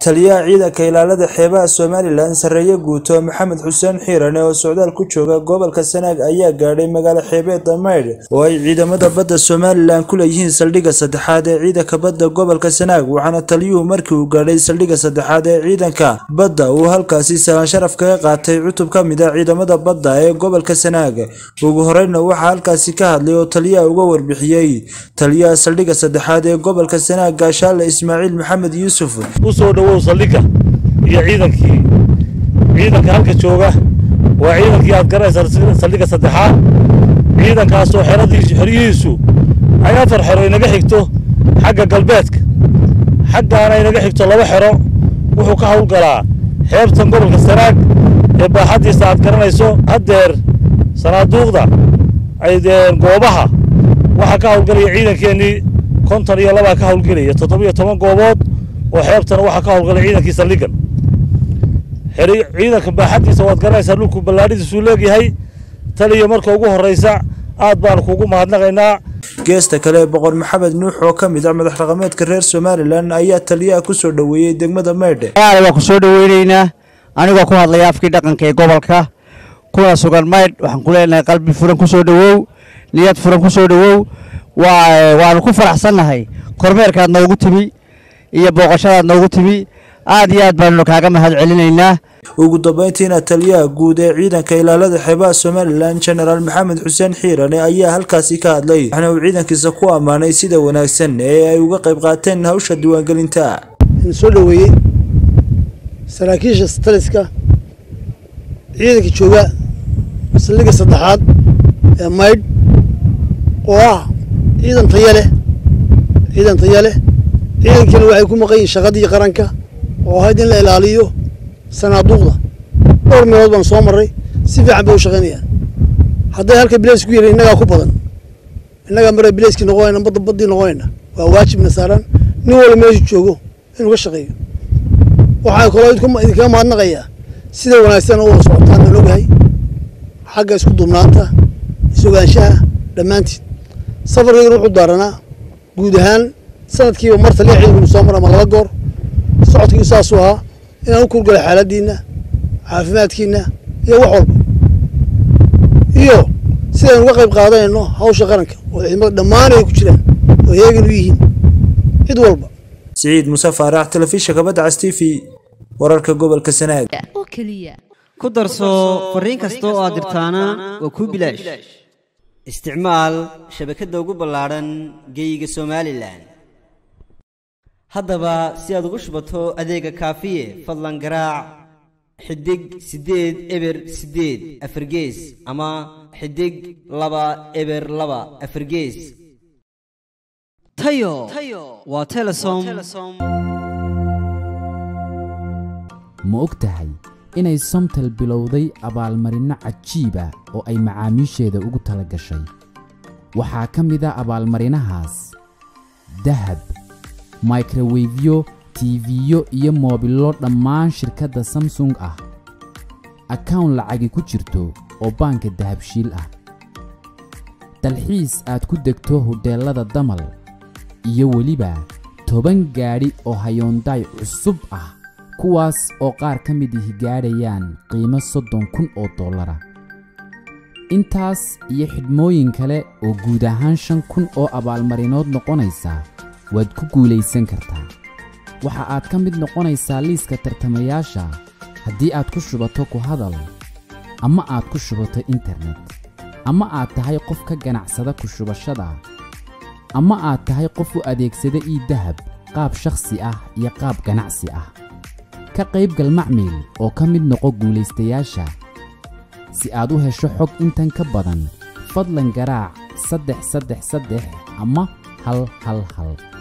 taliyaha ciidanka ilaalada xeebaha somalilan sarreeye guuto maxamed xuseen xiirane oo socdaal ku jooga gobolka sanaag ayaa gaadhay magaalo xeebeedda maydh oo ay ciidamada badda somalilan ku leeyihiin saldhigga saddexaad ee ciidanka badda gobolka sanaag waxaana taliyuhu markii uu gaadhay saldhigga saddexaad ee ciidanka badda uu halkaasi salaan sharaf kaga qaatay cutub ka mid a ciidamada badda ee gobolka sanaag ugu horeyna waxaa halkaasi ka hadlay oo taliyaha uga warbixiyey taliyaha saldhigga saddexaad ee gobolka sanaag gaashaale ismaaciil maxamed yuusuf usoo dhawow saldhigga iyo ciidankii ciidanka halka jooga waa ciidankii aad garanaysaa saldhigga saddexaad ciidankaasoo xeradiisu xeryihiisu ay afar xero inaga xigto xagga galbeedka xaggaana inaga xigto laba xero wuxuu ka howlgalaa xeebtan gobolka sanaag ee baaxaddiisa aad garanayso haddeer sanaaduuqda ay goobaha waxaa ka howlgalaya ciidankeennii konton iyo labaa ka howlgelaya toddoba iyo toban goobood oo xeebtana waxaa ka howlgalay ciidankii saldhiggan ciidanka baaxaddiisa waad garanaysaa dhulku ballaadhidiisuu leegyahay taliya marka ugu horraysa aad baanu kugu mahadnaqaynaa geesta kale boqor maxamed nuux oo ka mid ah madax dhaqameedka reer somalilan ayaa taliyaha ku soo dhoweeyey degmada maydhe waa ku soo dhoweynaynaa anigoo ku hadlaya afkii dhaqanka ee gobolka kuna sugan maydh waxaan ku leenahay qalbi furan ku soo dhowow niyad furan ku soo dhowow waanu ku faraxsannahay kormeerkaad noogu timi iyo booqashadaad noogu timi aad iyo aad baannu kaaga mahad celinaynaa ugu dambeyntiina taliyaha guud ee ciidanka ilaalada xeebaha somalilan genaraal maxamed xuseen xiirane ayaa halkaasi ka hadlay waxna uu ciidankiisa ku ammaanay sida wanaagsan ee ay uga qayb qaateen hawsha diiwaangelinta soo dhoweeyey saraakiisha taliska ciidanka jooga saldhigga saddexaad ee maydh oo ah ciidan taya leh ciidan taya leh ciidankiina waxay ku maqan yihiin shaqadii qaranka oo ahayd in la ilaaliyo sanaaduuqda dhowr meelood baan soo marray si fiican bay u shaqaynayaan hadday halka bileys ku yihiin innagaa ku badan innagaa mara bileyskii noqonayna badda baddii noqonayna waa waajibna saaran nin walba meeshu joogo inuu ka shaqeeyo waxaan kaloo idinkaga mahadnaqayaa sida wanaagsan u wada socotaan aan ogahay xagga isku duubnaanta isogaanshaha dhammaantiin safarkaygana wuxuu daaranaa guud ahaan sanadkiiba mar taliya ciidankunu soo mar ama laba goor socodkii saasuu ahaa inaan u kurgala xaaladdiinna caafimaadkiinna iyo wax walba iyo sidaynu uga qayb qaadanayno hawsha qaranka oo ciidamada dhammaan ay ku jiraan oo heegan u yihiin cid walba siciid muse faarax telefishinka badda cas t v wararka gobolka sanaag ku darso fariin kasta oo aad dirtaana waa kuu bilaash isticmaal shabakadda ugu ballaadhan geeyiga somalilan haddaba si aad ugu shubato adeega kaafiye fadlan garaac xidig siddeed eber siddeed afargees ama xidig laba eber laba afargees tayo waa telesom ma og tahay inay somtel bilowday abaalmarinno cajiiba oo ay macaamiisheeda ugu tala gashay waxaa ka mid a abaalmarinahaas dahab microwefyo tiifiyo iyo moobillo dhammaan shirkadda samsung ah akawn lacagi ku jirto oo baanka dahabshiil ah dalxiis aad ku degto hodheellada damal iyo weliba toban gaadhi oo hayoondaay cusub ah kuwaas oo qaar ka mid ihi gaadhayaan qiimo soddon kun oo dollara intaas iyo xidhmooyin kale oo guud ahaan shan kun oo abaalmarinood noqonaysa waad ku guulaysan kartaa waxa aad ka mid noqonaysaa liiska tartamayaasha haddii aad ku shubato ku hadal ama aad ku shubato internet ama aad tahay qof ka ganacsada ku shubashada ama aad tahay qof u adeegsada ii dahab qaab shakhsi ah iyo qaab ganacsi ah ka qaybgal macmiil oo ka mid noqo guulaystayaasha si aad u hesho xog intan ka badan fadlan garaac saddex saddex saddex ama hal hal hal